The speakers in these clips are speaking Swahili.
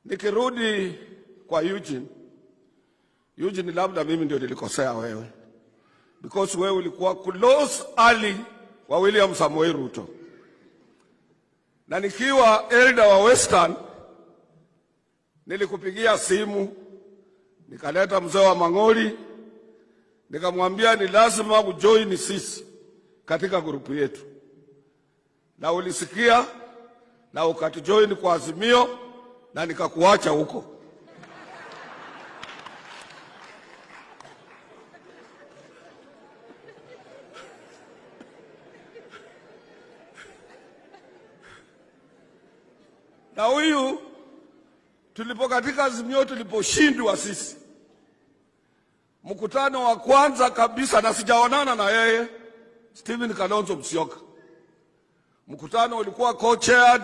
Nikirudi kwa Eugene, Eugene, labda mimi ndio nilikosea wewe, because wewe ulikuwa close ali wa William Samoei Ruto, na nikiwa elder wa Western nilikupigia simu nikaleta mzee wa Mang'oli nikamwambia ni lazima ujoin sisi katika grupu yetu, na ulisikia na ukatujoin kwa Azimio na nikakuacha huko. Na huyu tulipo katika Azimio tuliposhindwa sisi, mkutano wa kwanza kabisa, na sijaonana na yeye, Stephen Kalonzo Musyoka. Mkutano ulikuwa co-chaired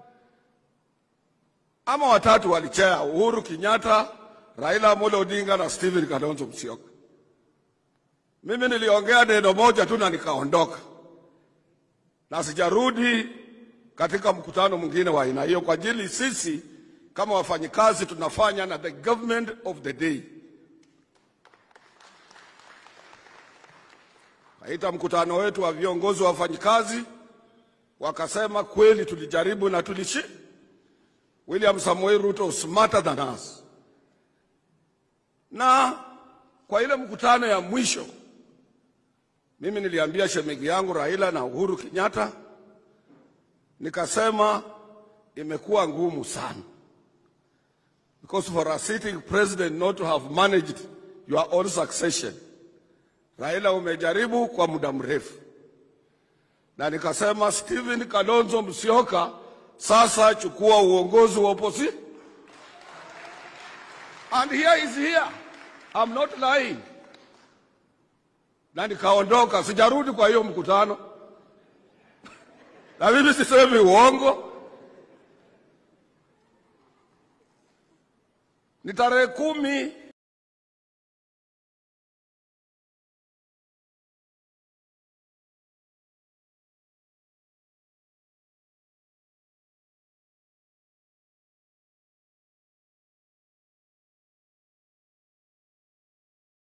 ama watatu walichea, Uhuru Kenyatta, Raila Amolo Odinga na Stephen Kalonzo Musyoka. Mimi niliongea neno moja tu na nikaondoka, na sijarudi katika mkutano mwingine wa aina hiyo, kwa ajili sisi kama wafanyikazi tunafanya na the government of the day. Kaita mkutano wetu wa viongozi wa wafanyikazi, wakasema kweli tulijaribu na tulishi. William Samoei Ruto was smarter than us. Na kwa ile mkutano ya mwisho, mimi niliambia shemegi yangu Raila na Uhuru Kenyatta, nikasema imekuwa ngumu sana because for a sitting president not to have managed your own succession. Raila, umejaribu kwa muda mrefu, na nikasema Stephen Kalonzo Musyoka, sasa chukua uongozi wa opposition. And here is here. I'm not lying. Na nikaondoka, sijarudi kwa hiyo mkutano, na mimi sisemi uongo. Ni tarehe kumi